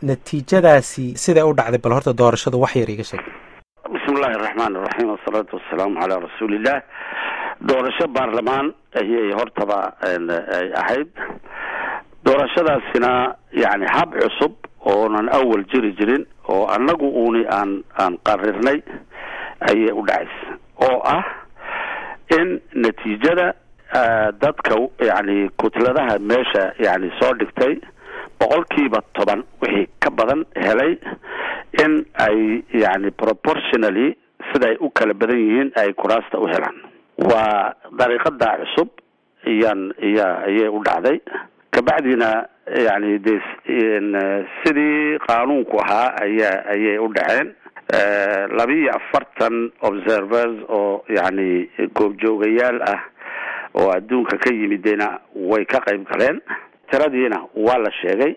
natiijadaasi siday u dhacday bal horta doorashadu wax yar iga sheeg bismi illaahi araxmaan iraxiim wasalaatu wasalaamu calaa rasuuliillah doorasho baarlamaan ayay hortaba ay ahayd doorashadaasina yani hab cusub oonan awal jiri jirin oo annagu uuni aan aan qarirnay ayay u dhacaysa oo ah in natiijada dadka yani kutladaha meesha yani soo dhigtay boqolkiiba toban wixii ka badan helay in ay yani proportionally siday u kala badan yihiin ay kuraasta u helaan waa dariiqada cusub iyaan iya ayay u dhacday kabacdina yani de sidii qaanuunku ahaa aya ayay u dhaceen labiiyo afartan observers oo yani goobjoogayaal ah oo adduunka ka yimidena way ka qayb galeen tiradiina waa la sheegay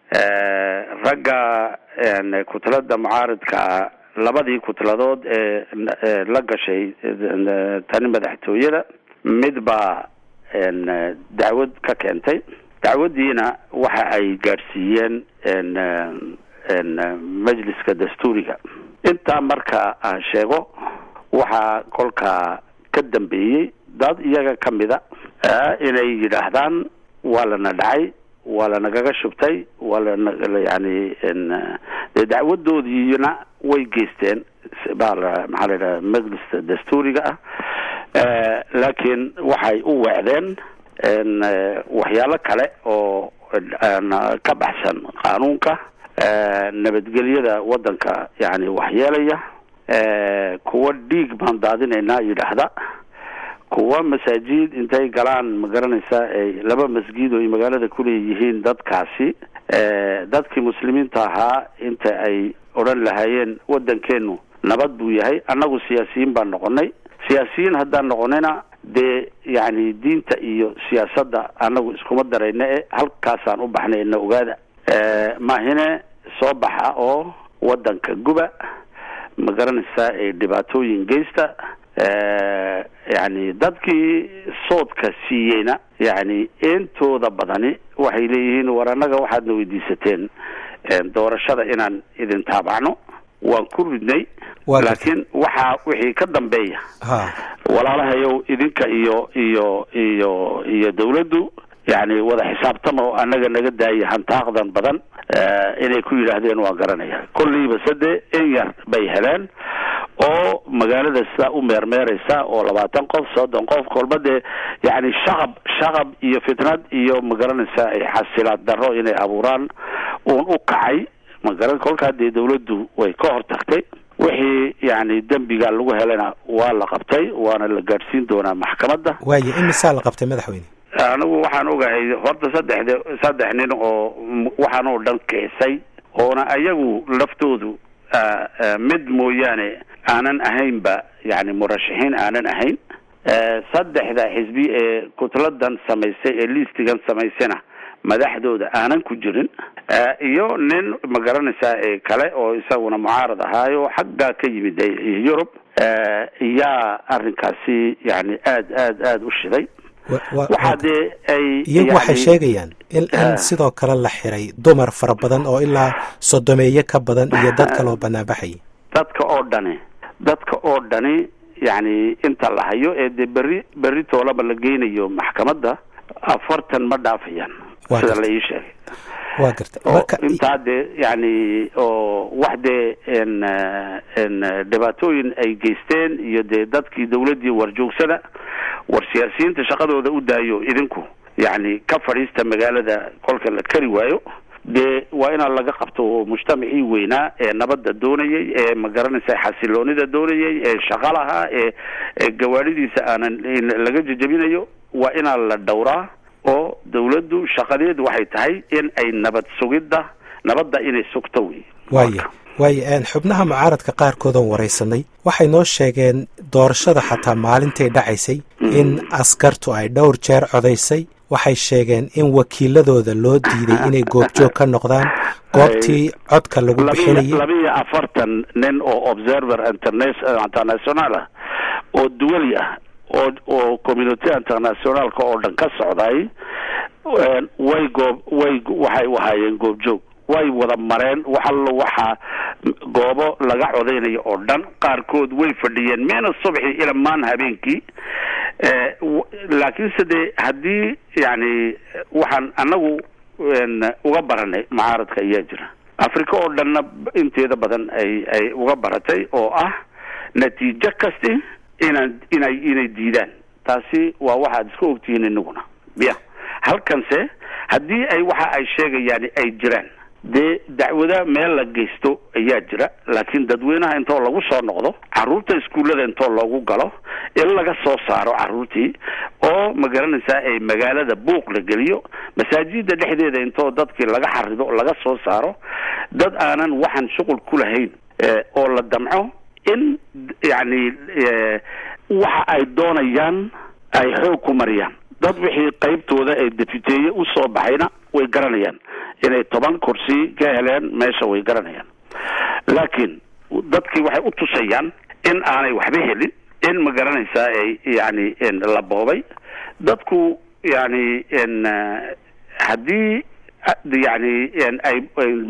ragga kutlada mucaaridkaa labadii kutladood ee la gashay tani madaxtooyada mid baa dacwad ka keentay dacwadiina waxa ay gaadhsiiyeen majliska dastuuriga intaa marka aan sheego waxaa kolkaa ka dambeeyey dad iyaga ka mida inay yidhaahdaan waa lana dhacay waa lanagaga shubtay waa lana yani dee dacwadoodiina way geysteen baa la maxaa la yidhaha majliska dastuuriga ah laakiin waxay u weecdeen waxyaalo kale oo ka baxsan qaanuunka nabadgelyada waddanka yani waxyeelaya kuwa dhiig baan daadinaynaa yidhaahda kuwa masaajid intay galaan ma garanaysa ay laba masjid oo ay magaalada kuleeyihiin dadkaasi dadkii muslimiinta ahaa inta ay odhan lahaayeen waddankeenu nabad buu yahay annagu siyaasiyiin baan noqonay siyaasiyiin haddaan noqonayna dee yani diinta iyo siyaasadda annagu iskuma darayna e halkaasaan u baxnay na ogaada maahine soo baxa oo waddanka guba ma garanaysaa ee dhibaatooyin geysta yani dadkii soodka siiyeyna yani intooda badani waxay leeyihiin war annaga waxaadna weydiisateen doorashada inaan idin taabacno waan ku ridnay laakiin waxaa wixii ka dambeeya walaalahayow idinka iyo iyo iyo iyo dawladdu yani wada xisaabtama oo annaga naga daaya hantaaqdan badan inay ku yidhaahdeen waan garanaya kolliiba sade in yar bay heleen oo magaalada sidaa u meermeeraysa oo labaatan qof soddon qof kolba dee yani shaqab shaqab iyo fitnad iyo magaranaysa xasilaad darro inay abuuraan uun u kacay magaran kolkaa dee dawladdu way ka hortagtay wixii yani dembiga lagu helayna waa la qabtay waana la gaadhsiin doonaa maxkamadda waaya imisaa la qabtay madaxweyne anigu waxaan ogahay horta saddexde saddex nin oo waxaan oo dhan kicisay oona ayagu laftoodu mid mooyaane aanan ahaynba yani murashaxiin aanan ahayn saddexda xisbi ee kutladan samaysay ee liistigan samaysayna madaxdooda aanan ku jirin iyo nin ma garanaysaa ee kale oo isaguna mucaarad ahaayo xaggaa ka yimid yurub yaa arrinkaasi yani aad aad aada u shiday waxaa dee ay iyagu waxay sheegayaan in in sidoo kale la xiray dumar fara badan oo ilaa sodomeeye ka badan iyo dad kale oo banaanbaxayay dadka oo dhani dadka oo dhani yani inta la hayo ee dee berri berri toolaba la geynayo maxkamadda afartan ma dhaafayaan sida la ii sheegay wa gartay oo intaa dee yani oo wax dee n n dhibaatooyin ay geysteen iyo dee dadkii dawladdii warjoogsada war siyaasiyiinta shaqadooda u daayo idinku yani ka fadhiista magaalada kolka la kari waayo dee waa inaa laga qabto oo mujtamacii weynaa ee nabadda doonayay ee ma garanaysa xasiloonida doonayay ee shaqa lahaa ee ee gawaadhidiisa aanan laga jejebinayo waa inaa la dhowraa oo dawladdu shaqadeedu waxay tahay in ay nabad sugidda nabadda inay sugto wey waaya waaya xubnaha mucaaradka qaarkoodan waraysanay waxay noo sheegeen doorashada xataa maalintay dhacaysay in askartu ay dhowr jeer codaysay waxay sheegeen in wakiiladooda loo diiday inay goobjoog ka noqdaan goobtii codka lagu bixinayay labiiyo afartan nin oo observer international ah oo duwali ah oo oo community internationalka oo dhan ka socday way goob way waxay u ahaayeen goobjoog way wada mareen waxallo waxaa goobo laga codaynayo oo dhan qaarkood way fadhiyeen meena subxi ila maan habeenkii laakiinse dee haddii yani waxaan anagu uga baranay mucaaradka ayaa jira africa oo dhanna inteeda badan ay ay uga baratay oo ah natiijo kasti inaan inay inay diidaan taasi waa waxaad iska ogtihiin inaguna ya halkanse haddii ay waxa ay sheegayaan ay jiraan dee dacwada meel la geysto ayaa jira laakiin dadweynaha intoo lagu soo noqdo carruurta iskuullada intoo loogu galo in laga soo saaro carruurtii oo ma garanaysaa ay magaalada buuq la geliyo masaajida dhexdeeda intoo dadkii laga xarido laga soo saaro dad aanan waxaan shuqul ku lahayn oo la damco in yacni waxa ay doonayaan ay xoog ku mariyaan dad wixii qaybtooda ee deputeeye usoo baxayna way garanayaan inay toban kursi ka heleen meesha way garanayaan laakiin dadkii waxay u tusayaan in aanay waxba helin in ma garanaysaa ay yani la boobay dadku yani haddii yani ay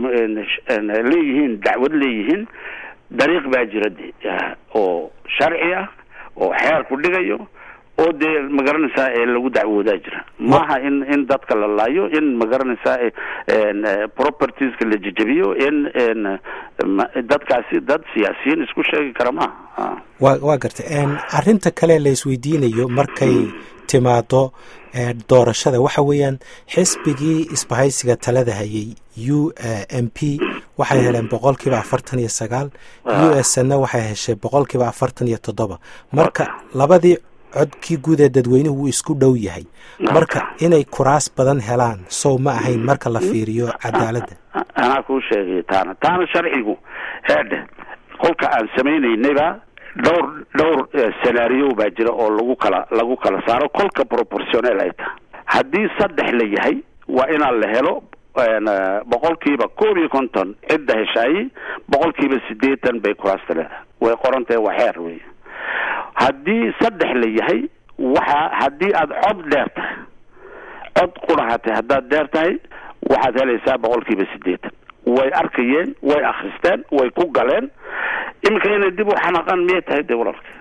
leeyihiin dacwad leeyihiin dariiq baa jira de oo sharci ah oo xeer ku dhigayo oo dee ma garanaysaa ee lagu dacwoodaa jira maaha in in dadka la laayo in ma garanaysaa propertieska la jejebiyo in dadkaasi dad siyaasiyiin isku sheegi kara maaha wa waa gartay arrinta kale la isweydiinayo markay timaado doorashada waxa weeyaan xisbigii isbahaysiga talada hayay u m p waxay heleen boqol kiiba afartan iyo sagaal u s na waxay heshay boqol kiiba afartan iyo toddoba marka labadii codkii guud ee dadweynuhu wuu isku dhow yahay marka inay kuraas badan helaan sow ma ahayn marka la fiiriyo cadaaladda anaa kuu sheegay taana taana sharcigu heedhe kolka aan samaynaynayba dhowr dhowr senaariyo baa jira oo lagu kala lagu kala saaro kolka proportionel ay tahay haddii saddex la yahay waa inaan la helo boqolkiiba koob iyo konton cidda heshaayey boqolkiiba siddeetan bay kuraasta leedahay way qorantahay waa xeer wey haddii saddex la yahay waxa haddii aada cod dheer tahay cod qurahatay haddaad dheer tahay waxaad helaysaa boqolkiiba siddeetan way arkayeen way akristeen way ku galeen iminka inay dib u xanaaqaan miyay tahay de walalka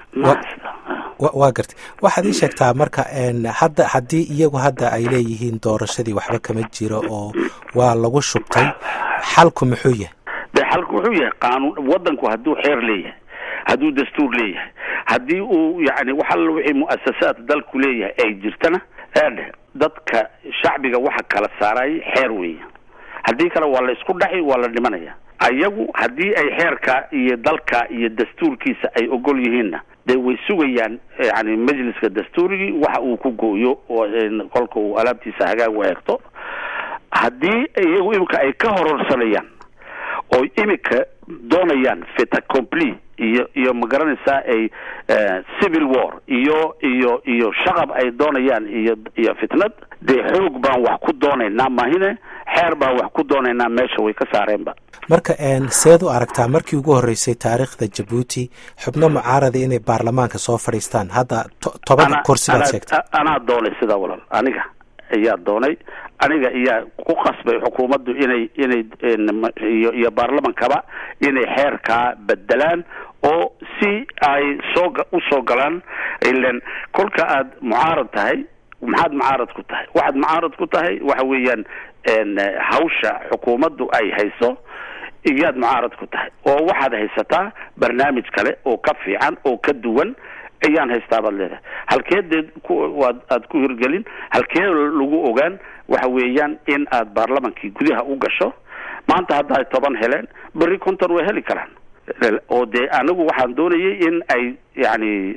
waa gartay waxaad ii sheegtaa marka hadda haddii iyagu hadda ay leeyihiin doorashadii waxba kama jiro oo waa lagu shubtay xalku muxuu yahay de xalku wuxuu yahay qaanuun waddanku hadduu xeer leeyahay hadduu dastuur leeyahay haddii uu yani wax alla wixii mu'asasaad dalku leeyahay ay jirtana eedhe dadka shacbiga waxa kala saarayay xeer weeye haddii kale waa la isku dhaci waa la dhimanaya ayagu haddii ay xeerka iyo dalka iyo dastuurkiisa ay ogol yihiinna dee way sugayaan yani majliska dastuurigii waxa uu ku gooyo oo kolka uu alaabtiisa hagaag u eegto haddii iyagu imika ay ka hororsanayaan oo imika doonayaan fita compli iyo iyo ma garanaysaa ay civil war iyo iyo iyo shaqab ay doonayaan iyo iyo fitnad dee xoog baan wax ku doonaynaa mahine xeer baan wax ku doonaynaa meesha way ka saareenba marka seed u aragtaa markii ugu horreysay taariikhda jabuuti xubno mucaarada inay baarlamaanka soo fadhiistaan hadda toban kursi baad sheegtay anaa doonay sidaa walaal aniga ayaa doonay aniga ayaa ku qasbay xukuumaddu inay inay iyo iyo baarlamankaba inay xeerkaa bedelaan oo si ay soo usoo galaan ilan kolka aad mucaarad tahay maxaad mucaarad ku tahay waxaad mucaarad ku tahay waxa weeyaan hawsha xukuumaddu ay hayso iyaad mucaarad ku tahay oo waxaad haysataa barnaamij kale oo ka fiican oo ka duwan ayaan haystaa baad leedahay halkee dee kuwaad aad ku hirgelin halkee lagu ogaan waxa weeyaan in aad baarlamankii gudaha u gasho maanta hadda ay toban heleen berri konton way heli karaan oo dee anigu waxaan doonayay in ay yani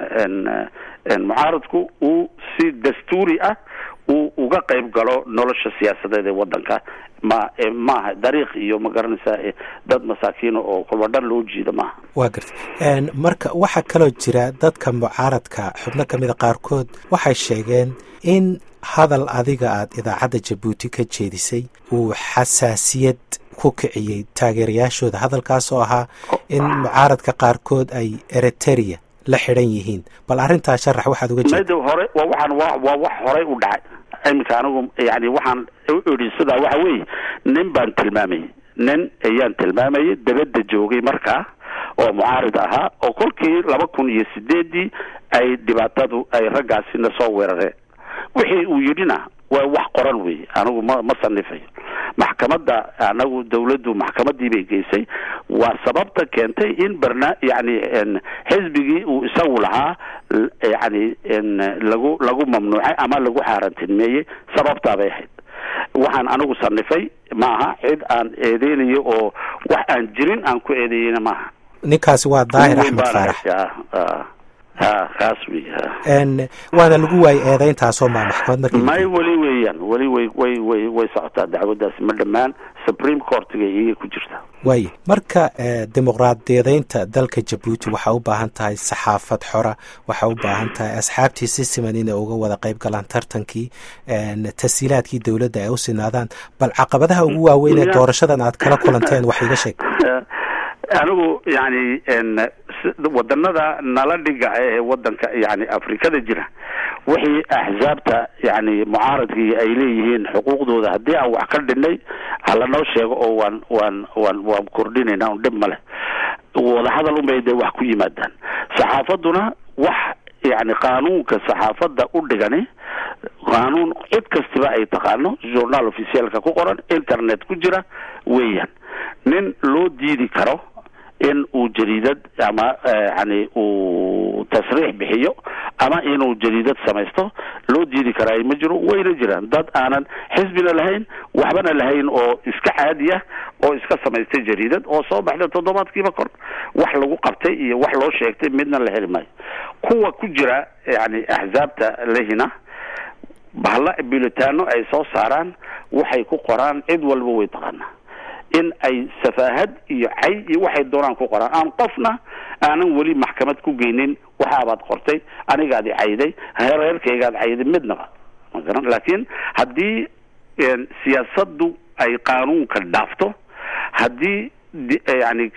mucaaradku uu si dastuuri ah uu uga qayb galo nolosha siyaasadeed ee waddanka ma maaha dariiq iyo ma garanaysaa dad masaakiina oo kolba dhan loo jiida maaha waa gartay marka waxaa kaloo jira dadka mucaaradka xubno ka mida qaarkood waxay sheegeen in hadal adiga aad idaacadda jabuuti ka jeedisay uu xasaasiyad ku kiciyey taageerayaashooda hadalkaas oo ahaa in mucaaradka qaarkood ay eriteria la xidhan yihiin bal arrintaa sharax waxaad uga jeeda hore waa waxaan wa waa wax horey u dhacay iminka anigu yani waxaan u idhi sidaa waxa weeye nin baan tilmaamayay nin ayaan tilmaamayay dabadda joogay markaa oo mucaarid ahaa oo kolkii laba kun iyo sideedii ay dhibaatadu ay raggaasina soo weerareen wixii uu yidhina waa wax qoran wey anigu ma ma sanifayo maxkamadda anagu dawladdu maxkamadii bay geysay waa sababta keentay in barna yani xisbigii uu isagu lahaa yani lagu lagu mamnuucay ama lagu xaarantinmeeyey sababtaa bay ahayd waxaan anigu sanifay maaha cid aan eedeynayo oo wax aan jirin aan ku eedeeyeyna maaha ninkaasi waa daahir axmed faarax ha kaas wey waana lagu waayey eedeyntaasoo maa maxkamad markii may weli weeyaan weli way way way way socotaa dacwadaasi ma dhammaan supreme courtiga iyay ku jirtaa waaye marka dimuqraadiyadeynta dalka jabuuti waxaa u baahan tahay saxaafad xora waxaa u baahan tahay asxaabtii si siman inay uga wada qayb galaan tartankii tashiilaadkii dowladda ay u sinaadaan bal caqabadaha ugu waaweyn ee doorashadan aad kala kulanteen wax iga sheeg anigu yani wadanada nala dhiga ee wadanka yani afrikada jira wixii axsaabta yani mucaaradkii ay leeyihiin xuquuqdooda haddii aan wax ka dhinay halanoo sheego oo waan waan waan waan kordhinayna un dhib ma leh wadahadal unbay dee wax ku yimaadaan saxaafaduna wax yani qaanuunka saxaafadda u dhigani qaanuun cid kastiba ay taqaano journaal officialka ku qoran internet ku jira weeyaan nin loo diidi karo in uu jariidad ama yani uu tasriix bixiyo ama inuu jariidad samaysto loo diidi karaa ma jiro wayna jiraan dad aanan xisbina lahayn waxbana lahayn oo iska caadi ah oo iska samaystay jariidad oo soo baxda toddobaadkiiba kor wax lagu qabtay iyo wax loo sheegtay midna la heli maayo kuwa ku jira yani axsaabta lehina bahalla bulitaano ay soo saaraan waxay ku qoraan cid walba way taqaanaa in ay safaahad iyo cay iyo waxay doonaan ku qoraan aan qofna aanan weli maxkamad ku geynin waxaabaad qortay anigaadi cayday reerkaygaad cayday midnaba magaran laakiin haddii siyaasaddu ay qaanuunka dhaafto haddii yani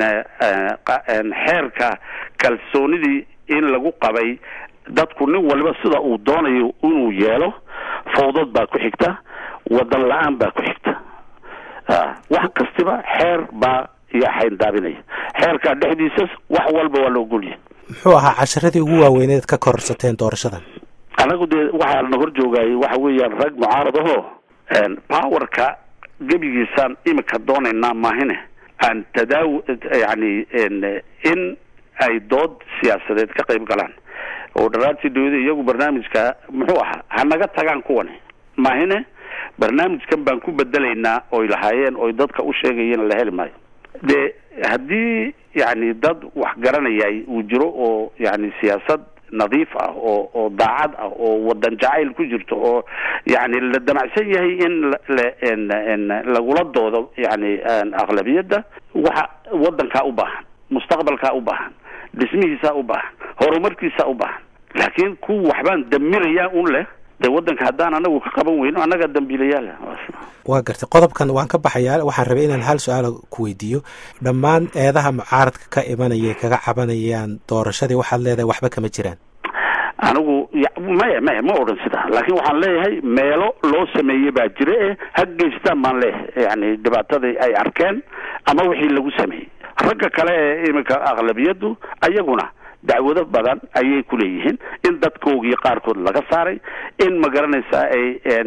xeerka kalsoonidii in lagu qabay dadku nin walba sida uu doonayo inuu yeelo fawdad baa ku xigta wadan la-aan baa ku xigta wax kastiba xeer baa iyo xayndaabinaya xeerkaa dhexdiisas wax walba waa loo golya muxuu ahaa casharadii ugu waaweyneed ka kororsateen doorashadan anagu dee waxaa na hor joogayay waxa weeyaan rag mucaarad ahoo powerka gebigiisaan imika doonaynaa maahine aan tadaaw yani in ay dood siyaasadeed ka qayb galaan oo dharaartii dawlada iyagu barnaamijka muxuu ahaa hanaga tagaan kuwani maahine barnaamijkan baan ku bedelaynaa oy lahaayeen oy dadka u sheegayeen la heli maayo de haddii yani dad wax garanayay uu jiro oo yani siyaasad nadiif ah oo oo daacad ah oo wadan jacayl ku jirto oo yani la damacsan yahay in la lagula doodo yani aqlabiyadda waxa wadankaa u baahan mustaqbalkaa u baahan dhismihiisaa u baahan horumarkiisaa u baahan laakiin ku waxbaan damiraya un leh de wadanka haddaan anagu ka qaban weyno annagaa dambiilayaala waa gartay qodobkan waan ka baxayaa waxaan rabay inaan hal su-aal ku weydiiyo dhammaan eedaha mucaaradka ka imanaya kaga cabanayaan doorashadii waxaad leedahay waxba kama jiraan anigu maya maya ma odhan sidaa laakiin waxaan leeyahay meelo loo sameeyey baa jira e ha geystaan baan leeyahay yani dhibaatadii ay arkeen ama wixii lagu sameeyey ragga kale ee iminka aqlabiyaddu ayaguna dacwado badan ayay ku leeyihiin in dadkoogii qaarkood laga saaray in ma garanaysaa ay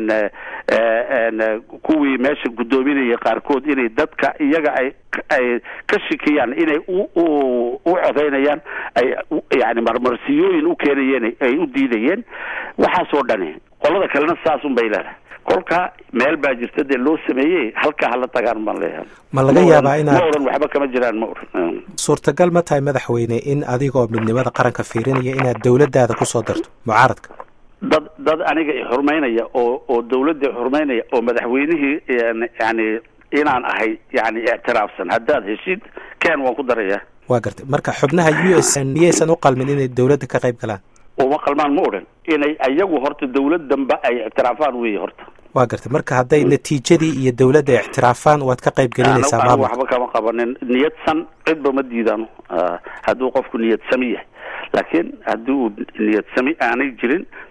kuwii meesha guddoominaya qaarkood inay dadka iyaga ay ay ka shikiyaan inay u u codaynayaan ay yani marmarsiyooyin u keenayeen ay u diidayeen waxaasoo dhani qolada kalena saas un bay leedahay kolka meel baa jirta dee loo sameeyey halkaa hala tagaan baan leeyahay ma laga yaabaa inaad ma odhan waxba kama jiraan ma odhan suurtagal ma tahay madaxweyne in adigoo midnimada qaranka fiirinaya inaad dawladdaada kusoo darto mucaaradka dad dad aniga i xurmaynaya oo oo dawladda i xurmaynaya oo madaxweynihii yani inaan ahay yani ictiraafsan haddaad heshid ken waan ku daraya waa gartay marka xubnaha u s miyaysan u qalmin inay dawladda ka qayb galaan uma qalmaan ma odhan inay ayagu horta dawladdanba ay ictiraafaan wey horta waa gartay marka hadday natiijadii iyo dawladda ictiraafaan waad ka qayb gelinaysaa maamul waxba kama qabanin niyadsan cidba ma diidaano hadduu qofku niyad sami yahay laakiin haddii uu niyad sami aanay jirin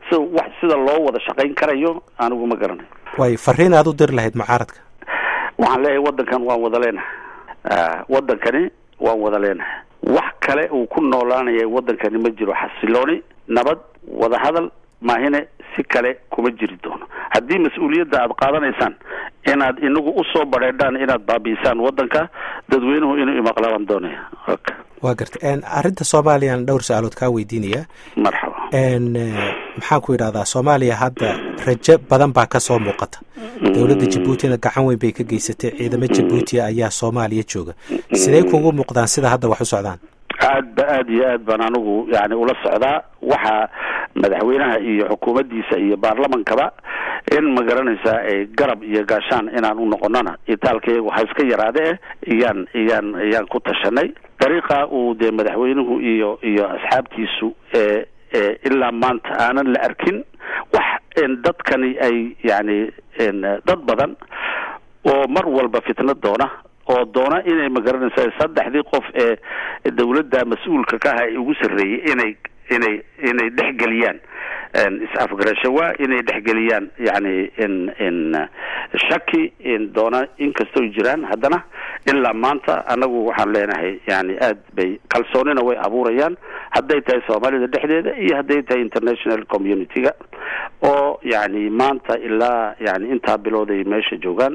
si wax sida loo wada shaqayn karayo anigu ma garanayo way fariin aad u diri lahayd mucaaradka waxaan leeyahay waddankan waan wada leenahay waddankani waan wada leenahay wax kale uu ku noolaanaya waddankani ma jiro xasilooni nabad wadahadal maahine si kale kuma jiri doono haddii mas-uuliyadda aada qaadanaysaan inaad inagu usoo badheedhaan inaad baabiisaan waddanka dadweynuhu inuu imaqlaabaan doonaya ok waa garta arrinta soomaaliyaan dhowr su-aalood kaa weydiinaya marxaba maxaan ku yidhahdaa soomaaliya hadda rajo badan baa kasoo muuqata dowladda jabuutina gacan weyn bay ka geysatay ciidamo jabuuti ayaa soomaaliya jooga sidee kugu muuqdaan sida hadda wax u socdaan aad ba aad iyo aad baan anigu yani ula socdaa waxaa madaxweynaha iyo xukuumaddiisa iyo baarlamankaba in ma garanaysaa ay garab iyo gaashaan inaan u noqonona itaalkayagu ha iska yaraade iyaan iyaan iyaan ku tashanay dariiqa uu dee madaxweynuhu iyo iyo asxaabtiisu ee ilaa maanta aanan la arkin wax dadkani ay yani dad badan oo mar walba fitna doona oo doona inay magaranaysa saddexdii qof ee dawladda mas-uulka ka aha ee ugu sarreeyey inay inay inay dhexgeliyaan is-afgarashawa inay dhexgeliyaan yani in in shaki doona inkastoo jiraan haddana ilaa maanta anagu waxaan leenahay yani aad bay kalsoonina way abuurayaan hadday tahay soomaalida dhexdeeda iyo hadday tahay international community-ga oo yani maanta ilaa yani intaa bilood ay meesha joogaan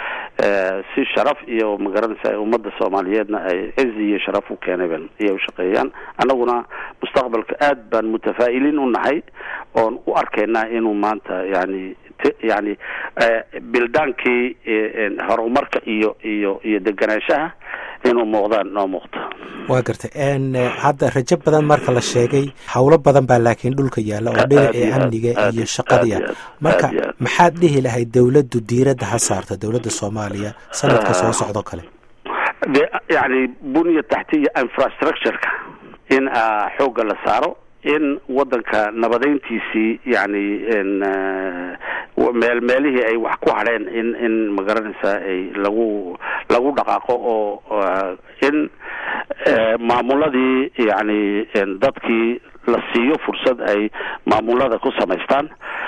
si sharaf iyo magaranaysa ummadda soomaaliyeedna ay cizi iyo sharaf u keenayban iyay ushaqeeyaan annaguna mustaqbalka aad baan mutafaa'iliin u nahay oon u arkaynaa inuu maanta yani yani bildaankii horumarka iyo iyo iyo deganaanshaha inuu muuqdaan noo muuqto waa gartay hadda rajo badan marka la sheegay howlo badan baa laakiin dhulka yaalla oo dhinacii amniga iyo shaqadii ah marka maxaad dhihi lahayd dawladdu diiradda ha saarta dawladda soomaaliya sanadka soo socdo kale de yani bunya taxtiya infrastructureka in xoogga la saaro in waddanka nabadeyntiisii yani meel meelihii ay wax ku hadheen in in magaranaysaa ay lagu lagu dhaqaaqo oo in maamuladii yani dadkii la siiyo fursad ay maamulada ku samaystaan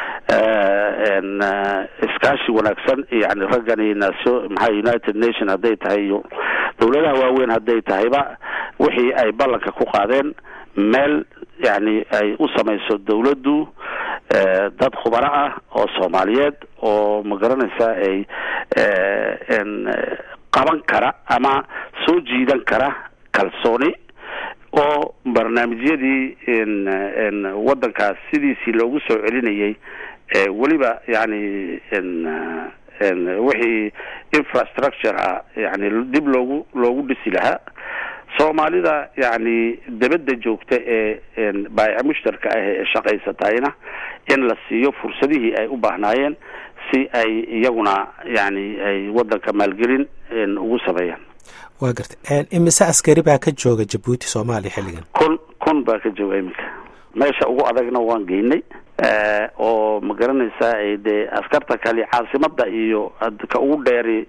iskaashi wanaagsan yani raggani naso maxaa united nation hadday tahay iyo dawladaha waaweyn hadday tahayba wixii ay ballanka ku qaadeen meel yani ay u samayso dawladdu dad khubaro ah oo soomaaliyeed oo ma garanaysaa ay qaban kara ama soo jiidan kara kalsooni oo barnaamijyadii waddankaas sidiisii loogu soo celinayay weliba yani wixii infrastructure ah yani dib loogu loogu dhisi lahaa soomaalida yani dabadda joogta ee baayaca mushtarka ah ee shaqaysatayna in la siiyo fursadihii ay u baahnaayeen si ay iyaguna yani ay waddanka maalgelin ugu sameeyaan waa gartay imise askari baa ka jooga jabuuti soomaaliya xilligan kun kun baa ka jooga iminka meesha ugu adagna waan geynay oo ma garanaysaa dee askarta kale caasimada iyo ka ugu dheeri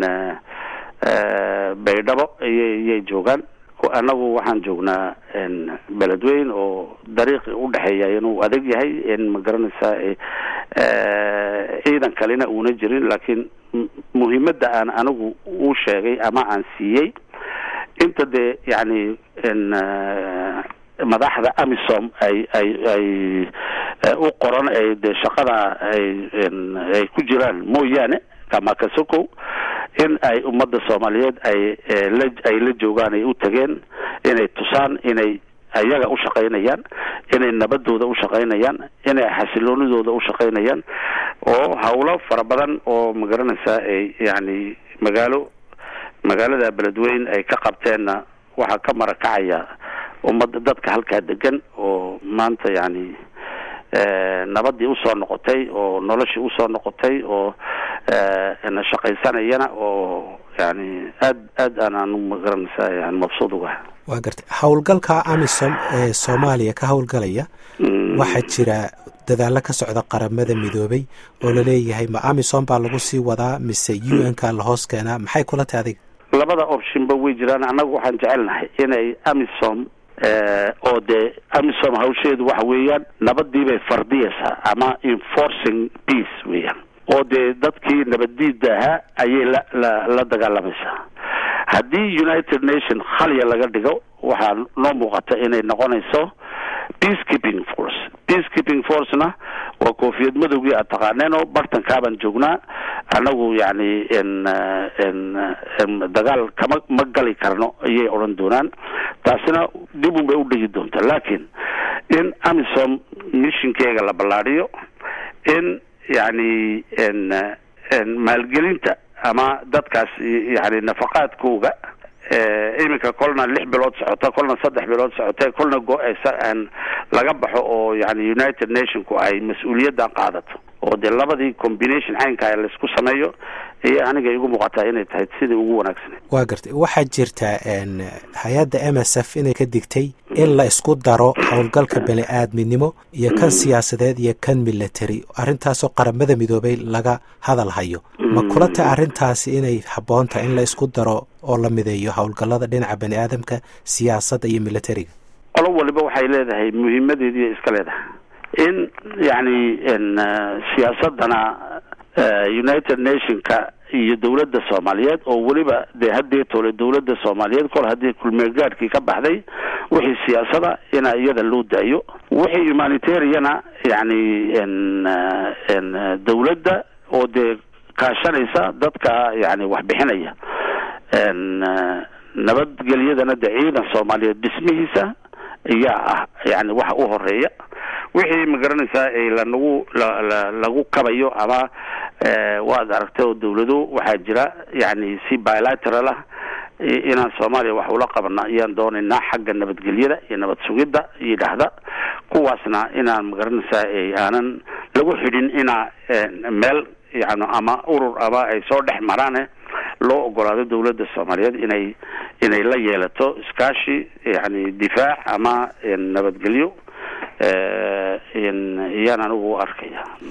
baydhabo iyay iyay joogaan annagu waxaan joognaa beledweyn oo dariiqi udhexeeya inuu adag yahay in ma garanaysaa ciidan kalena uuna jirin laakiin muhiimadda aan anigu u sheegay ama aan siiyey inta dee yani madaxda amisom ay ay ay u qoran ay dee shaqada ay ay ku jiraan mooyaane kamakasoko in ay ummadda soomaaliyeed ay la ay la joogaan ay u tageen inay tusaan inay ayaga u shaqaynayaan inay nabadooda u shaqaynayaan inay xasiloonidooda u shaqaynayaan oo hawlo fara badan oo ma garanaysaa ay yani magaalo magaalada beledweyn ay ka qabteenna waxaa ka marakacaya ummadda dadka halkaa degan oo maanta yani nabadii usoo noqotay oo noloshii usoo noqotay oo shaqaysanayana oo yani aad aad aan anu magaranaysaa yani mabsuud ugaha waa gartay howlgalka amisom ee soomaaliya ka howlgalaya waxaa jira dadaalo ka socda qaramada midoobay oo laleeyahay ma amisom baa lagu sii wadaa mise u n ka lahoos keenaa maxay kula tahay adiga labada optionba way jiraan annagu waxaan jecelnahay inay amisom oo dee amisom hawsheedu waxa weeyaan nabadii bay fardiyaysaa ama enforcing peace weeyaan oo dee dadkii nabaddiida ahaa ayay la la la dagaalamaysaa haddii united nation khaliya laga dhigo waxaa noo muuqata inay noqonayso peacekeeping force peacekeeping forcena waa koofiyad madowgii aad taqaaneen oo bartankaabaan joognaa annagu yani n n dagaal kama ma gali karno ayay odhan doonaan taasina dib un bay u dhigi doontaa laakiin in amisom mishinkeega la ballaadhiyo in yani n n maalgelinta ama dadkaas yani nafaqaadkooga iminka kolna lix bilood socota kolna saddex bilood socota kolna go-aan laga baxo oo yani united nationku ay mas-uuliyaddan qaadato oo dee labadii combination caynkaa laysku sameeyo ayay aniga igu muuqataa inay tahay sidii ugu wanaagsaneed waa gartay waxaa jirta hay-adda m s f inay ka digtay in la isku daro howlgalka bani aadminimo iyo kan siyaasadeed iyo kan military arrintaasoo qaramada midoobay laga hadal hayo ma kula tahay arrintaasi inay habboon tahay in la isku daro oo la mideeyo howlgallada dhinaca bani aadamka siyaasadda iyo militariga qolo waliba waxay leedahay muhiimadeediiy iska leedahay in yani n siyaasadana united nationka iyo dawladda soomaaliyeed oo weliba dee haddii tole dawladda soomaaliyeed kol haddii kulmeegaadhkii ka baxday wixii siyaasada ina iyada loo daayo wixii humanitariana yani n n dawladda oo dee kaashanaysa dadka yani wax bixinaya n nabadgelyadana dee ciidan soomaaliyeed dhismihiisa ayaa ah yani waxa u horeeya wixii ma garanaysaa lanagu la lagu kabayo ama waad aragtay oo dawlado waxaa jira yani si bilateral ah inaan soomaaliya wax ula qabana ayaan doonaynaa xagga nabadgelyada iyo nabad sugidda yidhaahda kuwaasna inaan ma garanaysaa aanan lagu xidhin inaa meel yani ama urur ama ay soo dhex maraane loo ogolaado dawladda soomaaliyeed inay inay la yeelato iskaashi yani difaac ama nabadgelyo iyaan anigu arkaya